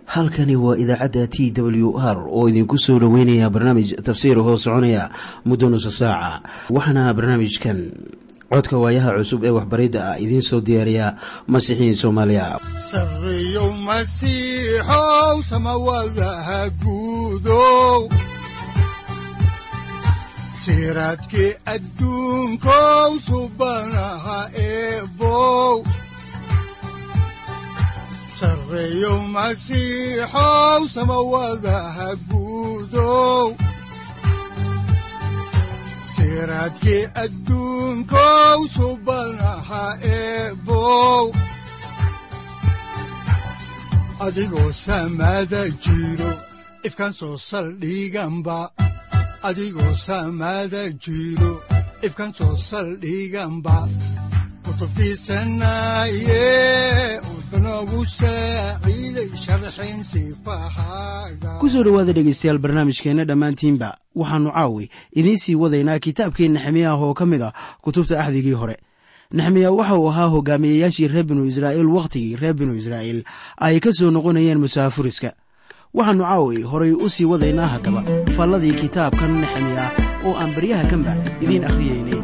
halkani waa idaacadda t w r oo idinku soo dhoweynaya barnaamij tafsiir hoo soconaya muddo nusa saaca waxaana barnaamijkan codka waayaha cusub ee waxbaridda ah idiin soo diyaariya masiixiin soomaaliya sareyow masiixow samawadaha guudow siraadkii adduunkow subanaha eebow sareyow masiixow samawadaha guudow siraadkii adduunkow subanaha eebow adigoo samada jiro ifkaan soo saldhiganba adigoo samada jiro ifkaan soo saldhiganba kutubtiisanaye udanogu saaciiday sharxin sifahaaga ku soo dhowaada dhegaystayaal barnaamijkeenna dhammaantiinba waxaannu caawi idiin sii wadaynaa kitaabkii nexemiya ah oo ka mid ah kutubta axdigii hore nexemiya waxa uu ahaa hogaamiyayaashii reer binu israa'iil wakhtigii reer binu israa'iil ay ka soo noqonayeen musaafuriska waxaannu caawi horay u sii wadaynaa haddaba falladii kitaabkan nexemiya oo aan baryaha kanba idiin akhriyeynay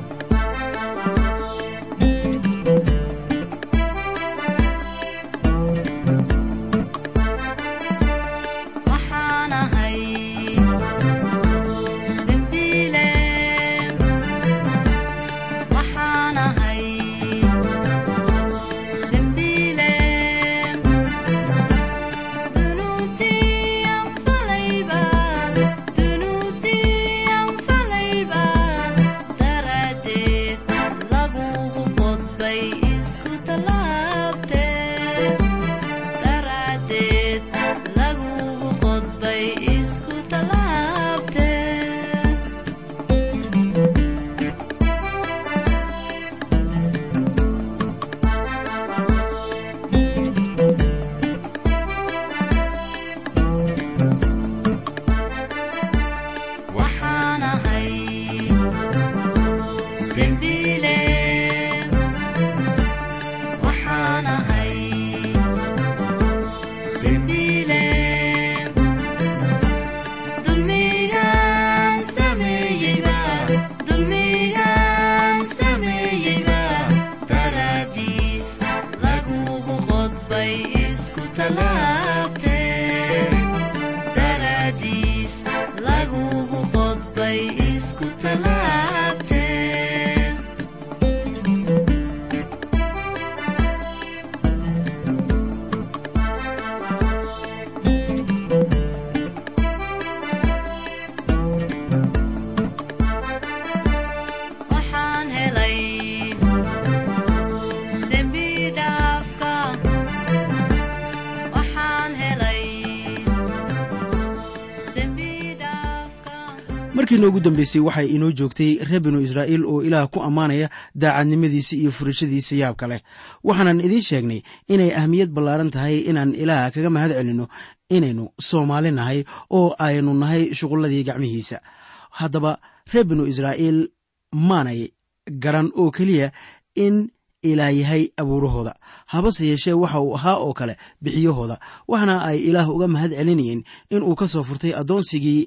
markii noogu dambeysay waxay inoo joogtay reer binu israa'iil oo ilaah ku ammaanaya daacadnimadiisa iyo furashadiisa yaabka leh waxaanan idiin sheegnay inay ahmiyad ballaaran tahay inaan ilaah kaga mahad celinno inaynu soomaali nahay oo aynu nahay shuqulladii gacmihiisa haddaba reer binu israa'iil maanay garan oo keliya in ilaah yahay abuurahooda habase yeeshee waxa uu ahaa oo kale bixiyahooda waxna ay ilaah uga mahad celinayeen inuu ka soo furtay addoonsigii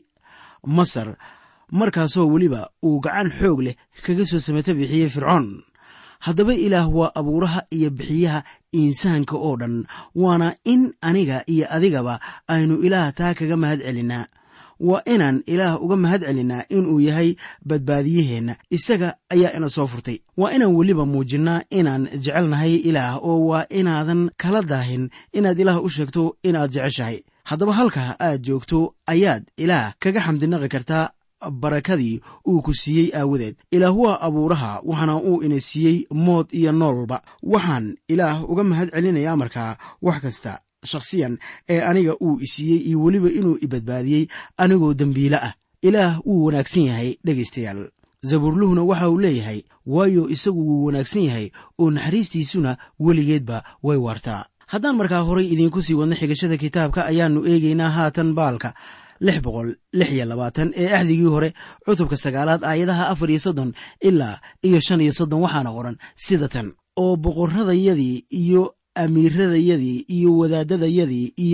masar markaasoo weliba uu gacan xoog leh kaga soo samato bixiyey fircoon haddaba ilaah waa abuuraha iyo bixiyaha insaanka oo dhan waana in aniga iyo adigaba aynu ilaah taa kaga mahad celinnaa waa inaan ilaah uga mahad celinnaa inuu yahay badbaadiyaheenna isaga ayaa ina soo furtay waa inaan weliba muujinnaa inaan jecelnahay ilaah oo waa inaadan kala daahin inaad ilaah u sheegto inaad jeceshahay haddaba halkaa aad joogto ayaad ilaah kaga xamdinaqi kartaa barakadii uu ku siiyey aawadeed ilaah waa abuuraha waxaana uu ina siiyey mood iyo noolba waxaan ilaah uga mahad celinayaa markaa wax kasta shakhsiyan ee aniga uu isiiyey iyo weliba inuu ibadbaadiyey anigoo dembiile ah ilaah wuu wanaagsan yahay dhegaystayaal zabuurluhuna waxa uu leeyahay waayo isagu wuu wanaagsan yahay oo naxariistiisuna weligeedba way waartaa haddaan markaa horay idiinku sii wadno xigashada kitaabka ayaannu eegaynaa haatan baalka lix boqol lix iyo labaatan ee axdigii hore cutubka sagaalaad aayadaha afar iyo soddon ilaa iyo shan iyo soddon waxaana qoran sida tan oo boqorradayadii iyo amiiradayadii iyo wadaadadayadii iyo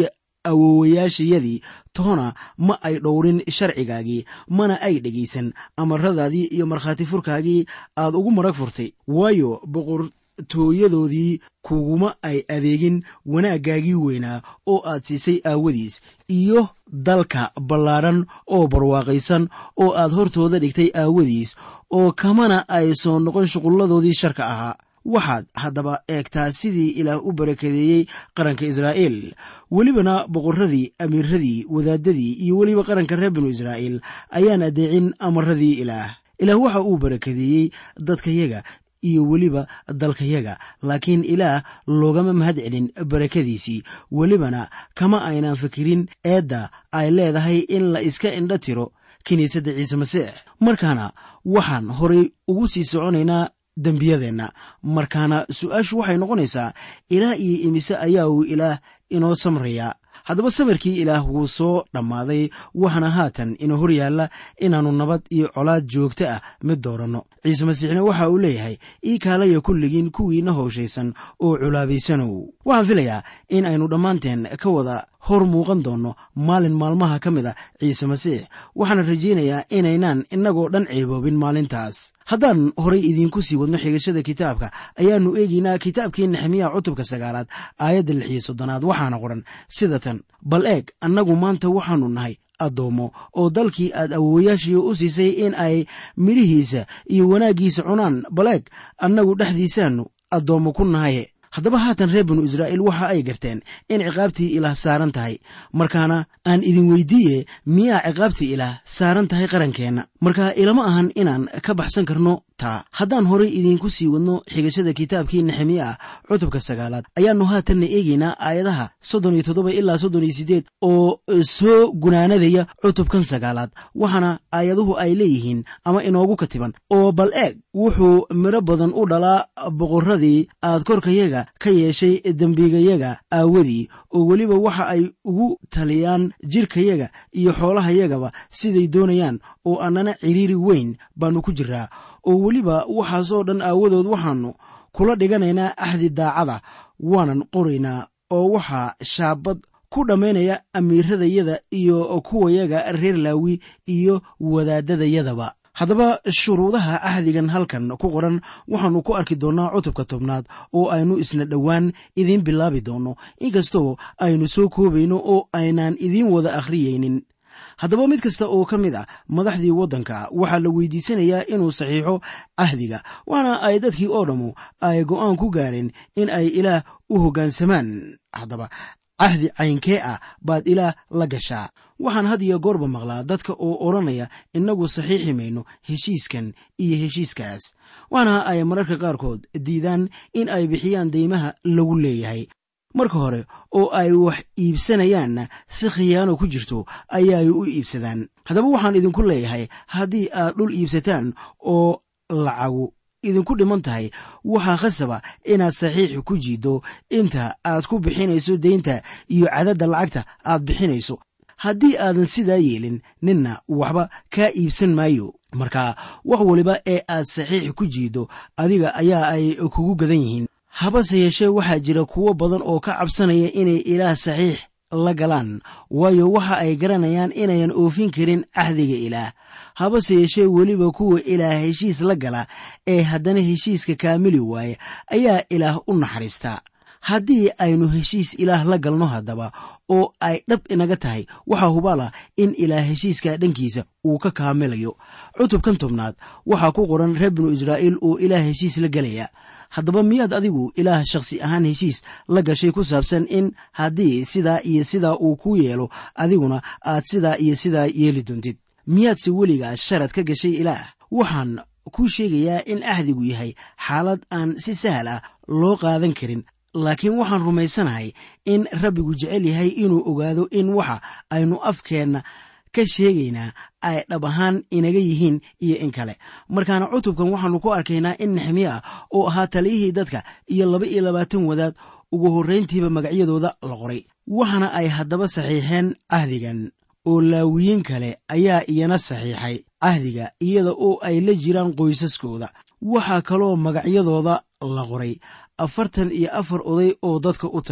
awowayaashayadii toona ma ay dhowrin sharcigaagii mana ay dhegaysan amaradaadii iyo markhaati furkaagii aad ugu marag furtay waayo boqortooyadoodii kuguma ay adeegin wanaaggaagii weynaa oo aad siisay aawadiis iyo dalka ballaadhan oo barwaaqaysan oo aad hortooda dhigtay aawadiis oo kamana ay soo noqon shuqulladoodii sharka ahaa waxaad haddaba eegtaa sidii ilaah u barakadeeyey qaranka israa'iil welibana boqorradii amiiradii wadaadadii iyo weliba qaranka reer binu israa'iil ayaan addeecin amaradii ilaah ilaah waxa uu barakadeeyey dadkayaga iyo weliba dalkayaga laakiin ilaah loogama mahad celin barakadiisii welibana kama aynan fikirin eedda ay leedahay in la iska indho tiro kiniisadda ciise masiix markaana waxaan horay ugu sii soconaynaa dembiyadeenna markaana su-aashu waxay noqonaysaa ilaah iyo imise ayaa uu ilaah inoo samrayaa haddaba samirkii ilaah wuu soo dhammaaday waxaana haatan ina hor yaalla inaannu nabad iyo colaad joogto ah mid dooranno ciise masiixna waxa uu leeyahay ii kaalaya kulligiin kuwiina howshaysan oo culaabaysanow waxaan filayaa in aynu dhammaanteen ka wada hor muuqan doonno maalin maalmaha ka mid a ciise masiix waxaana rajaynayaa inaynaan innagoo dhan ceeboobin maalintaas haddaan horay idiinku sii wadno xigashada kitaabka ayaannu eegaynaa kitaabkii nexemiya cutubka sagaalaad aayadda lix iyo soddonaad waxaana qoran sida tan bal eeg annagu maanta waxaannu nahay addoommo oo dalkii aad awowayaashii u siisay in ay midhihiisa iyo wanaaggiisa cunaan bal eeg annagu dhexdiisaannu addoommo ku nahaye haddaba haatan reer binu israa'iil waxa ay garteen in ciqaabtii ilaah saaran tahay markaana aan idin weydiiye miyaa ciqaabtii ilaah saaran tahay qarankeenna marka ilama ahan inaan ka baxsan karno taa haddaan horay idiinku sii wadno xigashada kitaabkii nexemiya ah cutubka sagaalaad ayaannu haatanna eegaynaa aayadaha soddon iyo toddoba ilaa soddon iyo siddeed oo soo gunaanadaya cutubkan sagaalaad waxaana aayaduhu ay leeyihiin ama inoogu katiban oo bal eeg wuxuu midho badan u dhalaa boqorradii aad korkayaga ka yeeshay dembigayaga aawadii oo weliba waxa ay ugu taliyaan jirkayaga iyo xoolahayagaba siday doonayaan oo annana ciriiri weyn baannu ku jiraa oo weliba waxaasoo dhan aawadood waxaannu kula dhiganaynaa axdi daacada waanan qoraynaa oo waxaa shaabad ku dhammaynaya amiiradayada iyo kuwayaga reer laawi iyo wadaadadayadaba haddaba shuruudaha ahdigan halkan ku qoran waxaannu ku arki doonnaa cutubka tobnaad oo aynu isna dhowaan idiin bilaabi doonno inkastoo aynu soo koobayno oo aynaan idiin wada akhriyaynin haddaba mid kasta oo ka mid ah madaxdii waddanka waxaa la weydiisanayaa inuu saxiixo cahdiga waana ay dadkii oo dhammu ay go'aan ku gaareen in ay ilaah u hoggaansamaan haddaba cahdi caynkee ah baad ilaah la gashaa waxaan had iyo goorba maqlaa dadka oo odhanaya innagu saxiixi mayno heshiiskan iyo heshiiskaas waana ay mararka qaarkood diidaan in ay bixiyaan deymaha lagu leeyahay marka hore oo ay wax iibsanayaanna si khiyaano ku jirto ayaay u iibsadaan haddaba waxaan idinku leeyahay haddii aad dhul iibsataan oo lacagu idinku dhiman tahay waxaa khasaba inaad saxiix ku jiiddo inta aad ku bixinayso deynta iyo cadadda lacagta aad bixinayso haddii aadan sidaa yeelin ninna waxba kaa iibsan maayo marka wax waliba ee aad saxiix ku jiiddo adiga ayaa ay kugu gadan yihiin habase yeeshee waxaa jira kuwo badan oo ka cabsanaya inay ilaah saxiix la galaan waayo waxa ay garanayaan inayan oofin karin cahdiga ilaah habase yeeshee weliba kuwa ilaah heshiis la gala ee haddana heshiiska kaamili waaya ayaa ilaah u naxariistaa haddii aynu heshiis ilaah la galno haddaba oo ay dhab inaga tahay waxaa hubala in ilaah heshiiska dhankiisa uu ka kaamilayo cutubkan tobnaad waxaa ku qoran reer binu israa'iil oo ilaah heshiis la gelaya haddaba miyaad adigu ilaah shakhsi ahaan heshiis la gashay ku saabsan in haddii sidaa iyo sidaa uu ku yeelo adiguna aad sidaa iyo sidaa yeeli doontid miyaadse weligaa sharad ka gashay ilaah waxaan kuu sheegayaa in ahdigu yahay xaalad aan si sahal ah loo qaadan karin laakiin waxaan rumaysanahay in rabbigu jecel yahay inuu ogaado in waxa aynu afkeenna ka sheegaynaa ay dhab ahaan inaga yihiin iyo in kale markaana cutubkan waxaannu ku arkaynaa in nexmiye ah oo ahaa taliyihii dadka iyo laba iyo labaatan wadaad ugu horrayntiiba magacyadooda la qoray waxaana ay haddaba saxiixeen cahdigan oo laawiyiin kale ayaa iyana saxiixay cahdiga iyada oo ay la jiraan qoysaskooda waxaa kaloo magacyadooda la qoray afartan iyo afar oday oo dadka u taliya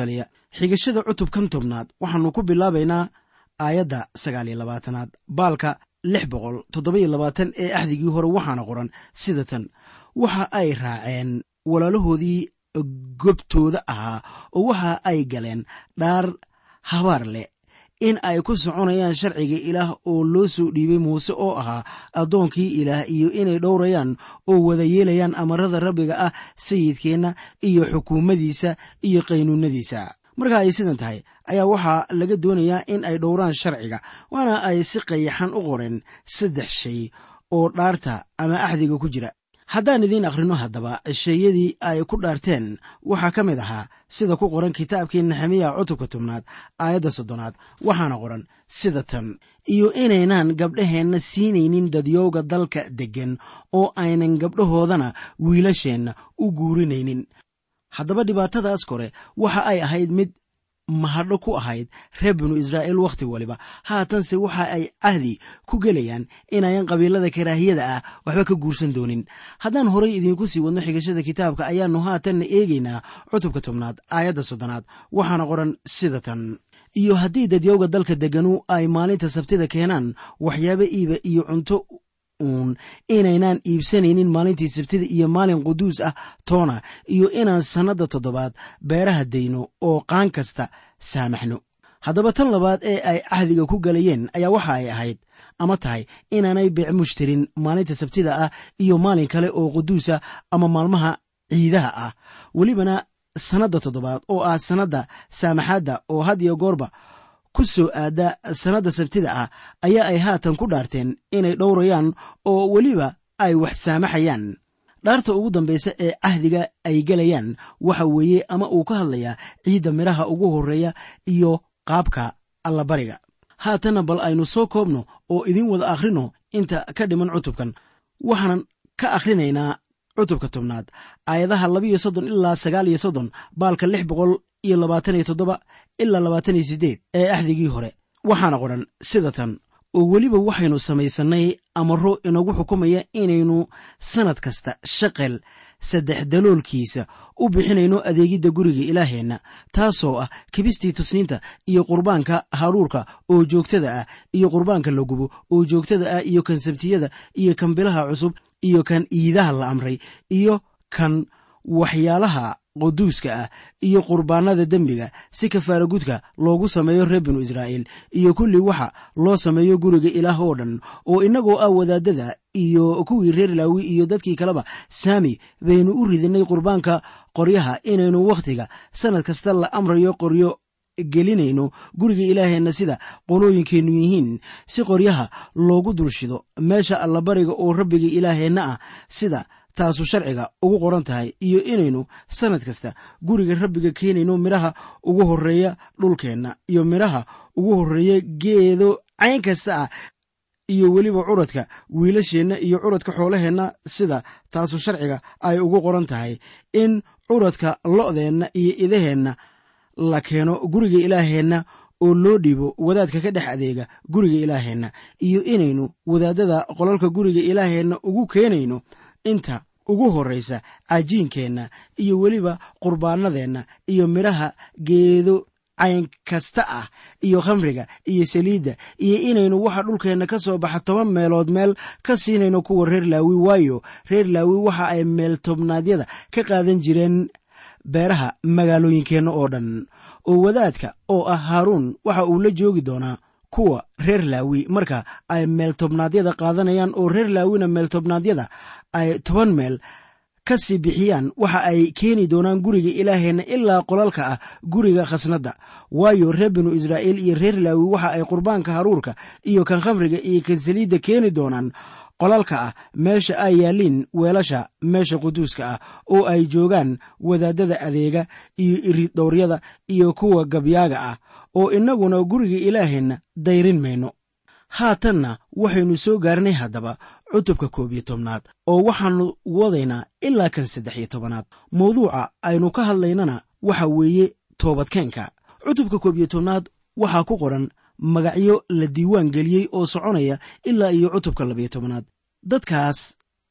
xigashada cutubkan tobnaad waxaannu ku bilaabaynaa aayadda sagaal iyo labaatanaad baalka lix boqol toddoba-iyo labaatan ee axdigii hore waxaana qoran sida tan waxa ay raaceen walaalahoodii gobtooda ahaa oo waxa ay galeen dhaar habaar leh in ay ku soconayaan sharciga ilaah oo loo soo dhiibay muuse oo ahaa addoonkii ilaah iyo inay dhowrayaan oo wada yeelayaan amarada rabbiga ah sayidkeenna iyo xukuumadiisa iyo qaynuunadiisa marka ay sidan tahay ayaa waxaa laga doonayaa in ay dhowraan sharciga waana ay si qayaxan u qoreen saddex shay oo dhaarta ama axdiga ku jira haddaan idiin akhrino haddaba sheeyadii ay ku dhaarteen waxaa ka mid ahaa sida ku qoran kitaabkii nexemiya cutubka tobnaad aayadda soddonaad waxaana qoran sida tan iyo inaynaan gabdhaheenna siinaynin dadyowga dalka deggan oo aynan gabdhahoodana wiilasheenna u guurinaynin haddaba dhibaatadaas kore waxa ay ahayd mid mahadho ku ahayd reer binu israa'iil wakhti waliba haatanse waxa ay cahdi ku gelayaan inayan qabiilada karaahiyada ah waxba ka guursan doonin haddaan horay idiinku sii wadno xigashada kitaabka ayaannu haatanna eegaynaa cutubka tobnaad aayadda soddonaad waxaana qoran sida tan iyo haddii dadyowga dalka degganu ay maalinta sabtida keenaan waxyaabo iiba iyo cunto uun inaynaan iibsanaynin maalintii sabtida iyo maalin quduus ah toona iyo inaan sannadda toddobaad beeraha dayno oo qaan kasta saamaxno haddaba tan labaad ee ay cahdiga ku galayeen ayaa waxa ay ahayd ama tahay inaanay beec mushtarin maalinta sabtida ah iyo maalin kale oo quduusa ama maalmaha ciidaha ah welibana sannadda toddobaad oo ah sannadda saamaxaadda oo had iyo goorba ku soo aadda sannadda sabtida ah ayaa ay haatan ku dhaarteen inay dhowrayaan oo weliba ay wax saamaxayaan dhaarta ugu dambaysa ee cahdiga ay gelayaan waxa weeye ama uu ka hadlayaa ciidda midhaha ugu horreeya iyo qaabka allabariga haatanna bal aynu soo koobno oo idiin wada akhrino inta ka dhiman cutubkan waxaanan ka akhrinaynaa cutubka tobnaad aayadaha labiyo soddon ilaa sagaal iyo soddon baalka lix boqol iyo labaatan iyo toddoba ilaa labaatan iyo siddeed ee axdigii hore waxaana qoran sida tan oo weliba waxaynu samaysannay amaro inagu xukumaya inaynu sannad kasta shaqel saddex daloolkiisa u bixinayno adeegidda guriga ilaaheenna taasoo ah kibistii tusniinta iyo qurbaanka haruurka oo joogtada ah iyo qurbaanka la gubo oo joogtada ah iyo kan sabtiyada iyo kan bilaha cusub iyo kan iidaha la amray iyo kan waxyaalaha quduuska ah iyo qurbaanada dembiga si kafaara gudka loogu sameeyo reer binu israa'iil iyo kulli waxa loo sameeyo guriga ilaah oo dhan oo innagoo ah wadaadada iyo kuwii reer laawi iyo dadkii kaleba saami baynu u ridinay qurbaanka qoryaha inaynu wakhtiga sannad kasta la amrayo qoryo gelinayno guriga ilaaheenna sida qolooyinkeennu yihiin si qoryaha loogu dulshido meesha allabariga oo rabbiga ilaaheenna ah sida taasu sharciga ugu qoran tahay iyo inaynu sannad kasta guriga rabbiga keenayno midhaha ugu horreeya dhulkeenna iyo midhaha ugu horreeya geedo cayn kasta ah iyo weliba curadka wiilasheenna iyo curadka xoolaheenna sida taasu sharciga ay ugu qoran tahay in curadka lo'deenna iyo idaheenna la keeno guriga ilaaheenna oo loo dhiibo wadaadka ka dhex adeega guriga ilaaheenna iyo inaynu wadaadada qolalka guriga ilaaheenna ugu keenayno inta ugu horraysa cajiinkeenna iyo weliba qurbaanadeenna iyo midhaha geedo cayn kasta ah iyo khamriga iyo saliidda iyo inaynu waxa dhulkeenna ka soo baxa toban meelood meel ka siinayno kuwa reer laawi waayo reer laawi waxa ay meel tobnaadyada ka qaadan jireen beeraha magaalooyinkeenna oo dhan oo wadaadka oo ah haaruun waxa uu la joogi doonaa kuwa reer laawi marka ay meeltobnaadyada qaadanayaan oo reer laawina meeltobnaadyada ay toban meel ka sii bixiyaan waxa ay keeni doonaan guriga ilaaheenna ilaa qolalka ah guriga khasnadda waayo reer binu israa'iil iyo reer laawi waxa ay qurbaanka haruurka iyo kan khamriga iyo kan saliidda keeni doonaan qolalka ah meesha ay yaalliin weelasha meesha quduuska ah oo ay joogaan wadaadada adeega iyo iridhowryada iyo kuwa gabyaaga ah oo innaguna guriga ilaaheenna dayrin mayno haatanna waxaynu soo gaarnay haddaba cutubka koob iyo tobnaad oo waxaannu wadaynaa ilaa kan saddex iyo tobanaad mawduuca aynu ka hadlaynana waxa weeye toobadkeenka cutubka koob iyo tobnaad waxaa ku qoran magacyo la diiwaan geliyey oo soconaya ilaa iyo cutubka labayo tobanaad dadkaas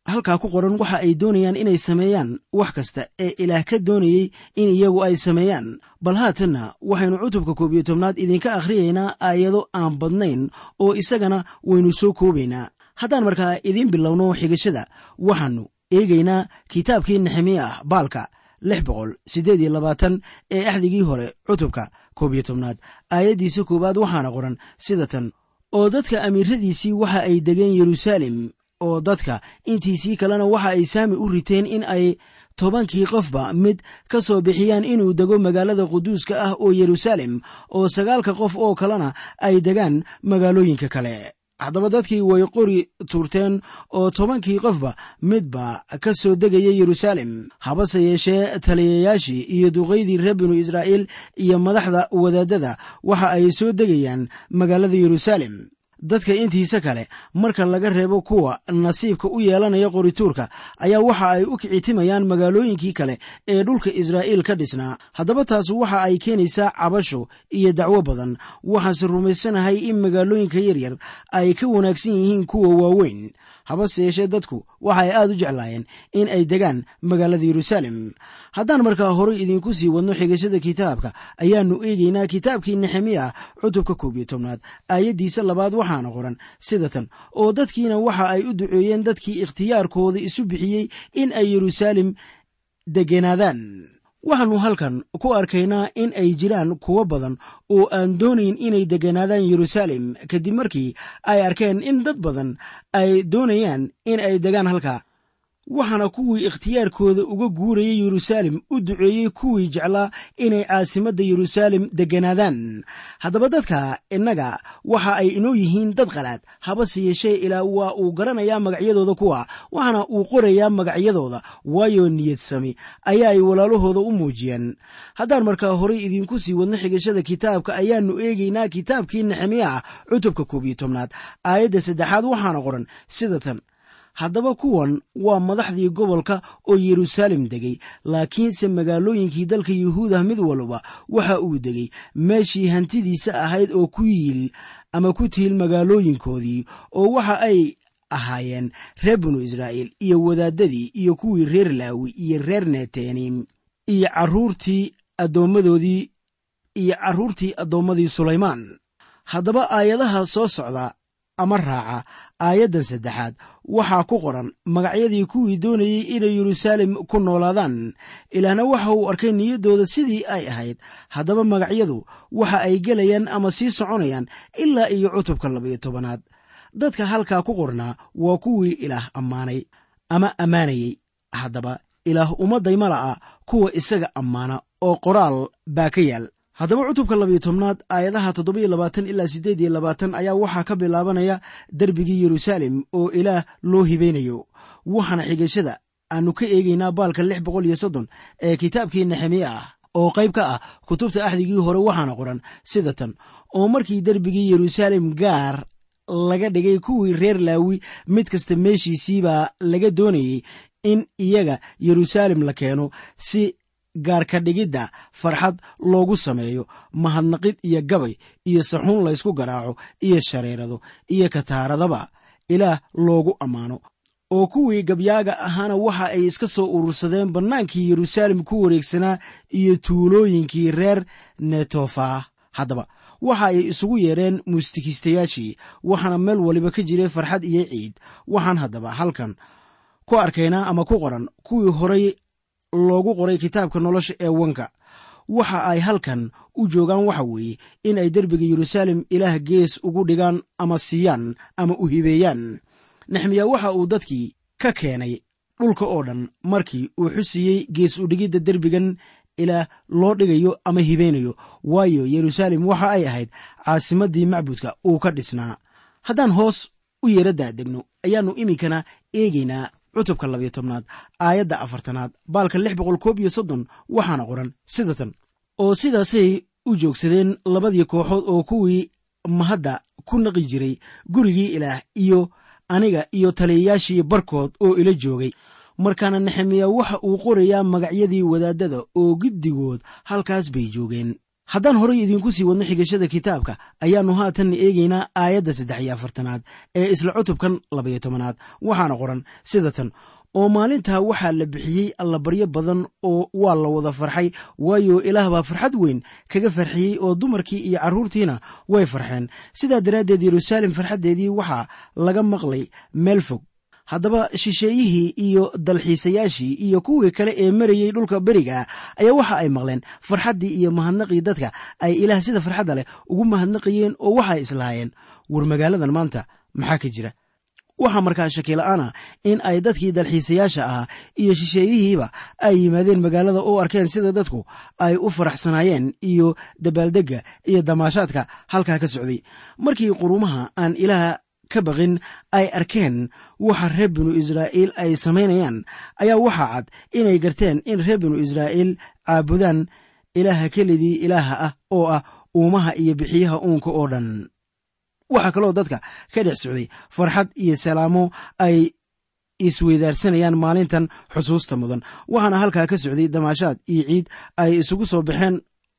halkaa ku qoran waxa ay doonayaan inay sameeyaan wax kasta ee ilaah ka doonayey in iyagu ay sameeyaan bal haatanna waxaynu cutubka koob iyo tobnaad idinka akhriyaynaa aayado aan badnayn oo isagana waynu soo koobaynaa haddaan markaa idiin bilowno xigashada waxaannu eegaynaa kitaabkii nexemiya ah baalka lix boqol siddeed iyo labaatan ee axdigii hore cutubka koob iyo tobnaad aayaddiisa koowaad waxaana qoran sida tan oo dadka amiiradiisii waxa ay degeen yeruusaalem oo dadka intiisii kalena waxa ay saami u riteen in ay tobankii qofba mid ka soo bixiyaan inuu dego magaalada quduuska ah oo yeruusaalem oo sagaalka qof oo kalena ay degaan magaalooyinka kale haddaba dadkii way qori tuurteen oo tobankii qofba midba ka soo degaya yeruusaalem habase yeeshee taliyayaashii iyo duqaydii reer binu israa'iil iyo madaxda wadaadada waxa ay soo degayaan magaalada yeruusaalem dadka intiisa kale marka laga reebo kuwa nasiibka u yeelanaya qorituurka ayaa waxa ay u kicitimayaan magaalooyinkii kale ee dhulka israa'iil ka dhisnaa haddaba taas waxa ay keenaysaa cabasho iyo dacwo badan waxaanse rumaysanahay in magaalooyinka yaryar ay ka wanaagsan yihiin kuwa waaweyn habase yeeshee dadku waxa ay aad u jeclaayeen in ay degaan magaalada yeruusaalem haddaan markaa horay idinku sii wadno xigashada kitaabka ayaannu eegaynaa kitaabkii nexemiya cutubka koob iyo tobnaad aayaddiisa labaad waxaana qoran sida tan oo dadkiina waxa ay u duceeyeen dadkii ikhtiyaarkooda isu bixiyey in ay yeruusaalem degenaadaan waxaannu halkan ku arkaynaa in ay jiraan kuwo badan oo aan doonayn inay degenaadaan yeruusaalem kadib markii ay arkeen in dad badan ay doonayaan in ay degaan halkaa waxaana kuwii ikhtiyaarkooda uga guurayay yeruusaalem u duceeyey kuwii jeclaa inay caasimadda yeruusaalem degenaadaan haddaba dadka innaga waxa ay inoo yihiin dad qalaad habase yeeshee ilaa waa uu garanayaa magacyadooda kuwa waxaana uu qorayaa magacyadooda waayo niyad sami ayaa ay walaalahooda u muujiyeen haddaan markaa horay idinku sii wadno xigashada kitaabka ayaannu eegaynaa kitaabkii nexemiya ah cutubka koob iyo tobnaad aayadda saddexaad waxaana qoran sida tan haddaba kuwan waa madaxdii gobolka oo yeruusaalem degay laakiinse magaalooyinkii dalka yuhuudah mid walba waxa uu degay meeshii hantidiisa ahayd oo ku yiil ama ku tiil magaalooyinkoodii oo waxa ay ahaayeen reer binu israa'iil iyo wadaadadii iyo kuwii reer laawi iyo reer netenim iyo carruurtii addoommadoodii iyo carruurtii addoommadii sulaymaan haddaba aayadaha soo socda ama raaca aayaddan saddexaad waxaa ku qoran magacyadii kuwii doonayey inay yeruusaalem ku noolaadaan ilaahna waxa uu arkay niyaddooda sidii ay ahayd haddaba magacyadu waxa ay gelayaan ama sii soconayaan ilaa iyo cutubka labaiyo tobanaad dadka halkaa ku qornaa waa kuwii ilaah ammaanay ama ammaanayey haddaba ilaah ummadday ma la'a kuwa isaga ammaana oo qoraal baa ka yaal haddaba cutubka labayo tobnaad aayadaha toddoba iyo labaatan ilaa siddeed iyo labaatan ayaa waxaa ka bilaabanaya derbigii yeruusaalem oo ilaah loo hibaynayo waxaana xigashada aannu ka eegaynaa baalka lix boqol iyo soddon ee kitaabkii nexemiye ah oo qayb ka ah kutubta axdigii hore waxaana qoran sida tan oo markii derbigii yeruusaalem gaar laga dhigay kuwii reer laawi mid kasta meeshiisiibaa laga doonayey in iyaga yeruusaalem la keeno si gaarka dhigidda farxad loogu sameeyo mahadnaqid iyo gabay iyo saxuun laysku garaaco iyo shareerado iyo kataaradaba ilaah loogu ammaano oo kuwii gabyaaga ahaana waxa ay iska soo urursadeen bannaankii yeruusaalem ku wareegsanaa iyo tuulooyinkii reer netofa haddaba waxa ay isugu yeedheen muusikiistayaashii waxaana meel waliba ka jiray farxad iyo ciid waxaan haddaba halkan ku arkaynaa ama ku qoran kuwii horay loogu qoray kitaabka nolosha ee wanka waxa ay halkan u joogaan waxa weeye in ay derbiga yeruusaalem ilaah gees ugu dhigaan ama siiyaan ama u hibeeyaan nexmiya waxa uu dadkii ka keenay dhulka oo dhan markii uu xusiyey gees udhigidda derbigan ilaah loo dhigayo ama hibeynayo waayo yeruusaalem waxa ay ahayd caasimaddii macbudka uu ka dhisnaa haddaan hoos u yeera daadegno ayaannu iminkana eegaynaa cutubka labayo tobnaad aayadda afartanaad baalka lix boqol koob iyo soddon waxaana qoran sida tan oo sidaasay u joogsadeen labadii kooxood oo kuwii mahadda ku naqi jiray gurigii ilaah iyo aniga iyo taliyayaashii barkood oo ila joogay markaana nexemiya waxa uu qorayaa magacyadii wadaadada oo giddigood halkaas bay joogeen haddaan horay idiinku sii wadno xigashada kitaabka ayaannu haatan eegaynaa aayadda saddex iyo afartanaad ee isla cutubkan labayo tobanaad waxaana qoran sida tan oo maalintaa waxaa la bixiyey allabaryo badan oo waa la wada farxay waayo ilaah baa farxad weyn kaga farxiyey oo dumarkii iyo carruurtiina way farxeen sidaa daraaddeed yeruusaalem farxaddeedii waxaa laga maqlay meel fog haddaba shisheeyihii iyo dalxiisayaashii iyo kuwii kale ee marayey dhulka beriga ayaa waxa ay maqleen farxaddii iyo mahadnaqii dadka ay ilaah sida farxadda leh ugu mahadnaqayeen oo waxay islahaayeen war magaaladan maanta maxaa ka jira waxaa markaa shakila-aan ah in ay dadkii dalxiisayaasha ahaa iyo shisheeyihiiba ay yimaadeen magaalada oo arkeen sida dadku ay u faraxsanaayeen iyo dabaaldegga iyo damaashaadka halkaa ka socday markii qurumaha aan ilaah ka baqin ay arkeen waxa reer binu israa'iil ay samaynayaan ayaa waxaa cad inay garteen in reer binu israa'iil caabudaan ilaaha kelidii ilaaha ah oo ah uumaha iyo bixiyaha uunka oo dhan waxaa kaloo dadka ka dhex socday farxad iyo salaamo ay isweydaarsanayaan maalintan xusuusta mudan waxaana halkaa ka socday damaashaad iyo ciid ay isugu soo baxeen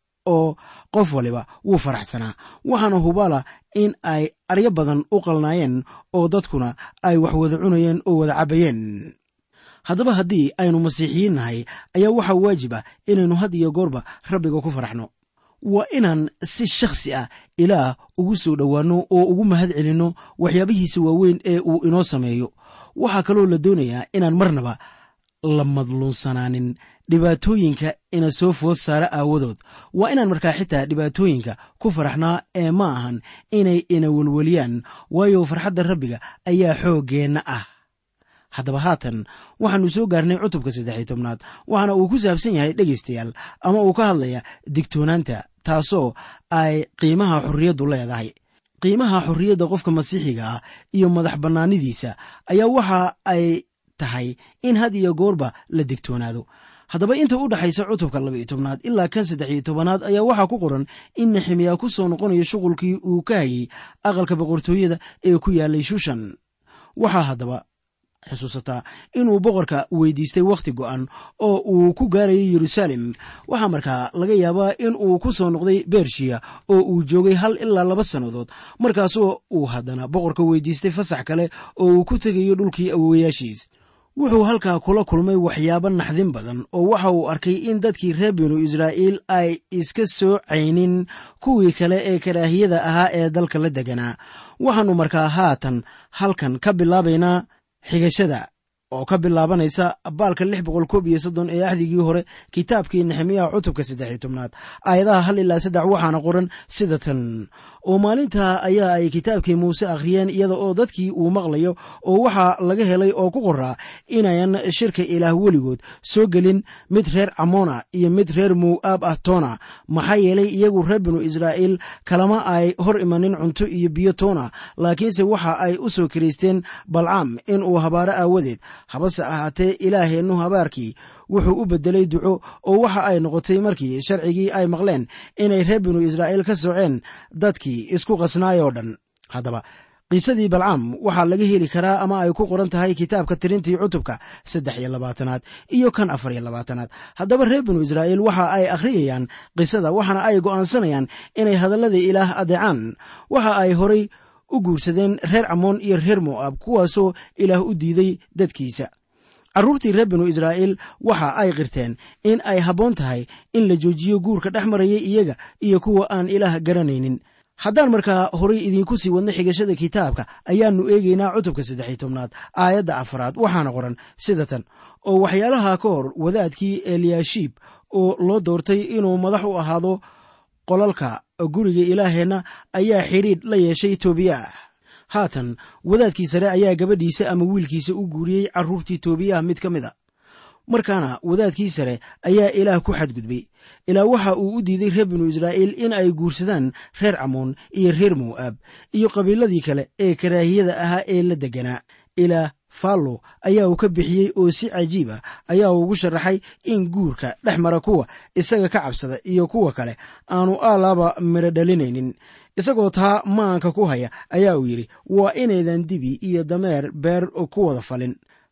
oo qof waliba wuu faraxsanaa waxaana hubaala in ay aryo badan u qalnaayeen oo dadkuna ay wax wada cunayeen oo wada cabbayeen haddaba haddii aynu masiixiyiin nahay ayaa waxaa waajib ah inaynu had iyo goorba rabbiga ku faraxno waa inaan si shakhsi ah ilaah ugu soo dhowaanno oo ugu mahad celinno waxyaabihiisa waaweyn ee uu inoo sameeyo waxaa kaloo la doonayaa inaan marnaba la madluunsanaanin dhibaatooyinka ina soo food saara aawadood waa inaan markaa xitaa dhibaatooyinka ku faraxnaa ee ma ahan inay ina welweliyaan waayo farxadda rabbiga ayaa xooggeenna ah haddaba haatan waxaannu soo gaarnay cutubka saddexiy tobnaad waxaana uu ku saabsan yahay dhegaystayaal ama uu ka hadlaya digtoonaanta taasoo ay qiimaha xorriyaddu leedahay qiimaha xorriyadda qofka masiixiga ah iyo madax bannaanidiisa ayaa waxa ay tahay in had iyo goorba la digtoonaado haddaba inta u dhexaysa cutubka labaiyo tobnaad ilaa kan saddexiyo tobanaad ayaa waxaa ku qoran in nexemiya ku soo noqonayo shuqulkii uu ka hayey aqalka boqortooyada ee ku yaalay shushan waxaa haddaba xusuusataa inuu boqorka weydiistay wakhti go'an oo uu ku gaarayay yeruusaalem waxaa markaa laga yaabaa in uu ku soo noqday bershiya oo uu joogay hal ilaa laba sannadood markaasoo uu haddana boqorka weydiistay fasax kale oo uu ku tegayo dhulkii awowayaashiis wuxuu halkaa kula kulmay waxyaabo naxdin badan oo waxa uu arkay in dadkii reer binu israa'iil ay iska soo caynin kuwii kale ee karaahiyada ahaa ee dalka la deganaa waxaannu markaa haatan halkan ka bilaabaynaa xigashada oo ka bilaabanaysa baalka lix boqol koob iyo soddon ee axdigii hore kitaabkii nexemiyaha cutubka saddex iyo tobnaad aayadaha hal ilaa saddex waxaana qoran sida tan oo maalintaa ayaa ay kitaabkii muuse akhriyeen iyada oo dadkii uu maqlayo oo waxaa laga helay oo ku qoraa inayan shirka ilaah weligood soo gelin mid reer camoona iyo mid reer mowaab ah toona maxaa yeelay iyagu reer binu israa'iil kalama ay hor imanin cunto iyo biyo toona laakiinse waxa ay u soo kiraysteen balcaam in uu habaaro aawadeed habase ahaatee ilaaheennu habaarkii wuxuu u beddelay duco oo waxa ay noqotay markii sharcigii ay maqleen inay reer binu israa'iil ka soceen dadkii isku qasnaayoo dhan haddaba qiisadii balcaam waxaa laga heli karaa ama ay ku qoran tahay kitaabka tirintii cutubka saddex iyo labaatanaad iyo kan afar iyo labaatanaad haddaba reer binu israa'iil waxa ay akhriyayaan qisada waxaana ay go'aansanayaan inay hadalladii ilaah adeecaan waxa ay horay u guursadeen reer camoon iyo reer mo'aab kuwaasoo ilaah u diiday dadkiisa carruurtii reer binu israa'iil waxa ay qirteen in ay habboon tahay in la joojiyo guurka dhex marayay iyaga iyo kuwa aan ilaah garanaynin haddaan markaa horay idiinku sii wadno xigashada kitaabka ayaannu eegaynaa cutubka saddexiy tobnaad aayadda afaraad waxaana qoran sida tan oo waxyaalaha ka hor wadaadkii eliyashiib oo loo doortay inuu madax u ahaado qolalka guriga ilaaheenna ayaa xidhiidh la yeeshay toobiyah haatan wadaadkii sare ayaa gabadhiisa ama wiilkiisa u guuriyey carruurtii toobiyah mid ka mid a markaana wadaadkii sare ayaa ilaah ku xadgudbay ilaa waxa uu u diiday reer binu israa'iil in ay guursadaan reer camoon iyo reer mowaab iyo qabiiladii kale ee karaahiyada ahaa ee la deganaa ilaa fallo ayaa uu ka bixiyey oo si cajiib ah ayaa ugu sharaxay in guurka dhex mara kuwa isaga ka cabsada iyo kuwa kale aanu aalaaba midho dhalinaynin isagoo taa maanka ku haya ayaa uu yidhi waa inaydan dibi iyo dameer beer ku wada falin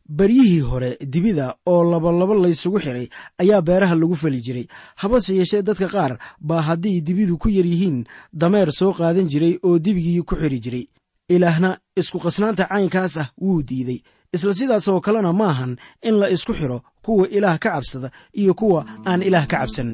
baryihii hore dibida oo labalabo laysugu xiray ayaa beeraha lagu fali jiray habase yeeshee dadka qaar baa haddii dibidu ku yar yihiin dameer soo qaadan jiray oo dibigii ku xiri jiray ilaahna isku qasnaanta caynkaas ah wuu diiday isla sidaas oo kalena maahan in la isku xiro kuwa ilaah ka cabsada iyo kuwa aan ilaah ka cabsan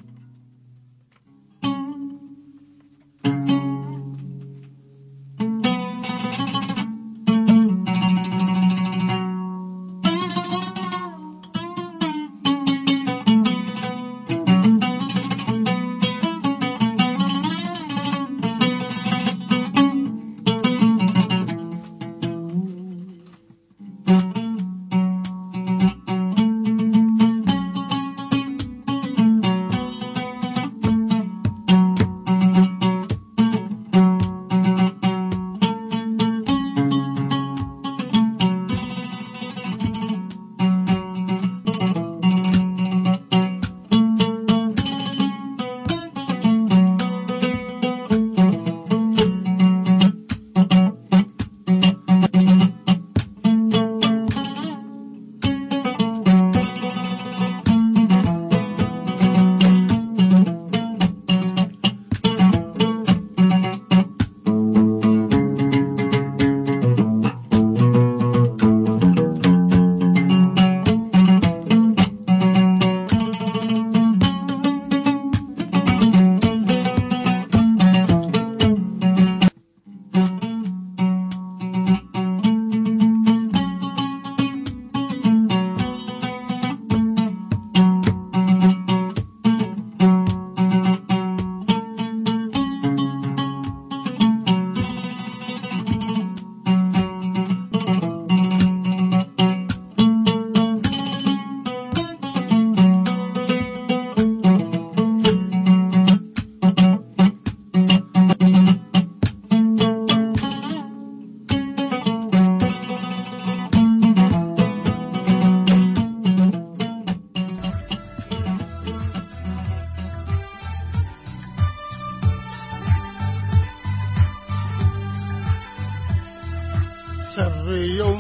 sareeyow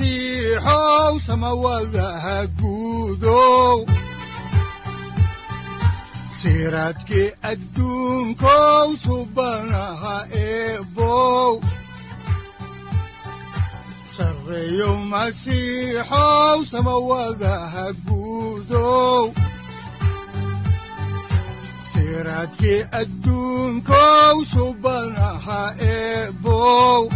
masiixow samawadaha guudow siraadkii adduunkow subanaha eebow sareeyow masiixow samawadaha guudow siraadkii adduunkow subanaha eebow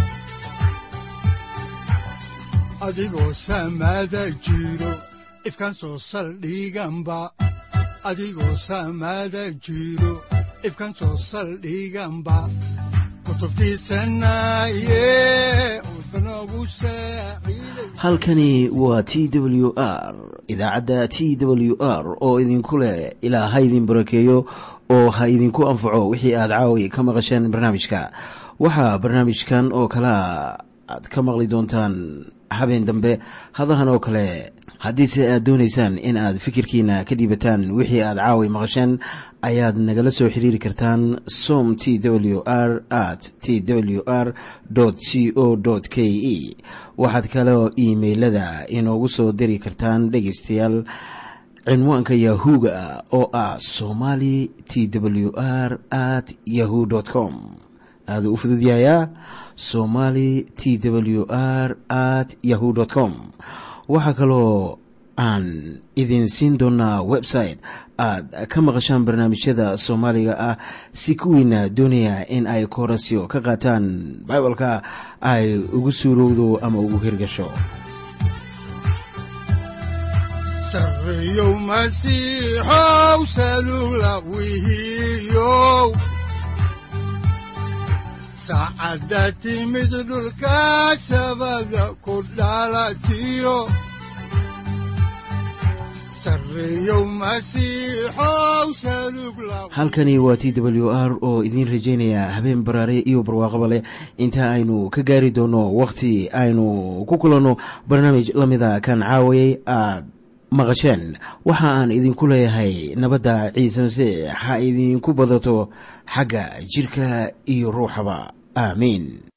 adigoo samaada jiro ifkan soo saldhiganba adigoo samaada jiro ifkan soo saldhiganba kutubtiisanaye udbanogu saaciiday halkani waa t w r idaacadda t w r oo idinku leh ilaa ha idin barakeeyo oo ha idinku anfaco wixii aad caawi ka maqasheen barnaamijka waxaa barnaamijkan oo kalea aad ka maqli doontaan habeen dambe hadahan oo kale haddiise aad doonaysaan in aad fikirkiina ka dhiibataan wixii aad caawi maqasheen ayaad nagala soo xiriiri kartaan som t w r at t w r c o k e waxaad kaloo iimailada inoogu soo diri kartaan dhegaystayaal cinwaanka yahu-ga oo ah somali t w r at yahu com aaduu u fududyahayaa somali t w r at yahu com waxaa kaloo aan idin siin doonaa website aad ka maqashaan barnaamijyada soomaaliga ah si kuwiina doonaya in ay koorasyo ka qaataan bibalka ay ugu suurowdo ama ugu hirgasho sareeyow masiixow salula wihiyow saacadda timid dhulka sabada ku dhalatiyo sareeyow masiixow salug la halkani waa t w r oo idiin rajaynaya habeen baraare iyo barwaaqaba leh inta aynu ka gaari doono wakhti aynu ku kulanno barnaamij la mida kan caawayay aad maqasheen waxa aan idinku leeyahay nabadda ciise masiix ha idinku badato xagga jirka iyo ruuxaba aamiin